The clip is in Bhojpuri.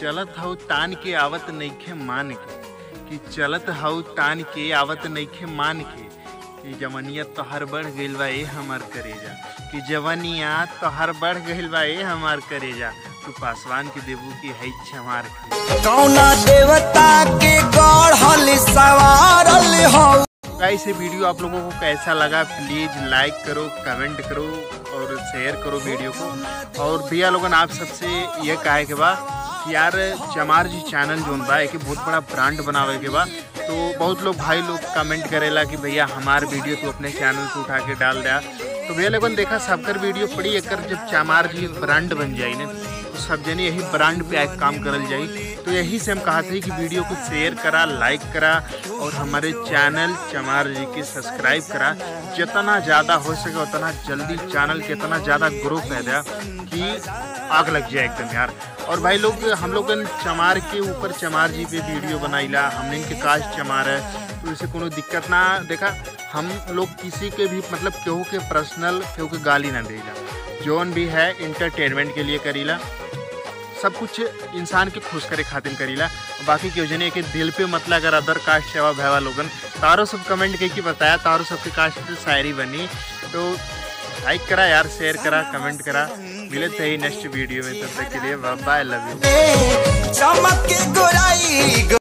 चलत हऊ तान के आवत नइखे मान के कि चलत हऊ तान के आवत नइखे मान के कि जवनिया तोहर बढ़ गइल बा ए हमार करेजा कि जवनिया तोहर बढ़ गइल बा ए हमार करेजा तू पासवान के देबू की है छमार के कौना देवता के गढ़ल सवारल हो गाइस ये वीडियो आप लोगों को कैसा लगा प्लीज लाइक करो कमेंट करो और शेयर करो वीडियो को और भैया लोगन आप सबसे ये कहे के बा कि यार चमार जी चैनल जोन बा एक बहुत बड़ा ब्रांड बनावे के बा तो बहुत लोग भाई लोग कमेंट करेला कि भैया हमार वीडियो तो अपने चैनल पे उठा के डाल दिया तो भैया लोगन देखा सबकर वीडियो पड़ी एकर जब चमार जी ब्रांड बन जाई ना तो सब जने यही ब्रांड पे आके काम करल जाई तो यही से हम कहा थे कि वीडियो को शेयर करा लाइक करा और हमारे चैनल चमार जी के सब्सक्राइब करा जितना ज़्यादा हो सके उतना जल्दी चैनल के इतना ज़्यादा ग्रो कर दिया कि आग लग जाए एकदम यार और भाई लोग हम लोग चमार के ऊपर चमार जी पे वीडियो बनाईला हमने इनके काज चमार है तो इसे कोनो दिक्कत ना देखा हम लोग किसी के भी मतलब केहू के पर्सनल केहू के गाली ना देला जोन भी है इंटरटेनमेंट के लिए करीला सब कुछ इंसान के खुश करे खातिर करीला बाकी केहू जने के दिल पे मतलब अगर अदर कास्ट सेवा भैवा लोगन तारो सब कमेंट करके बताया तारो सबके कास्ट पे शायरी बनी तो लाइक करा यार शेयर करा कमेंट करा मिले थे ही नेक्स्ट वीडियो में तब तक के लिए बाय लव यू चमक के गोराई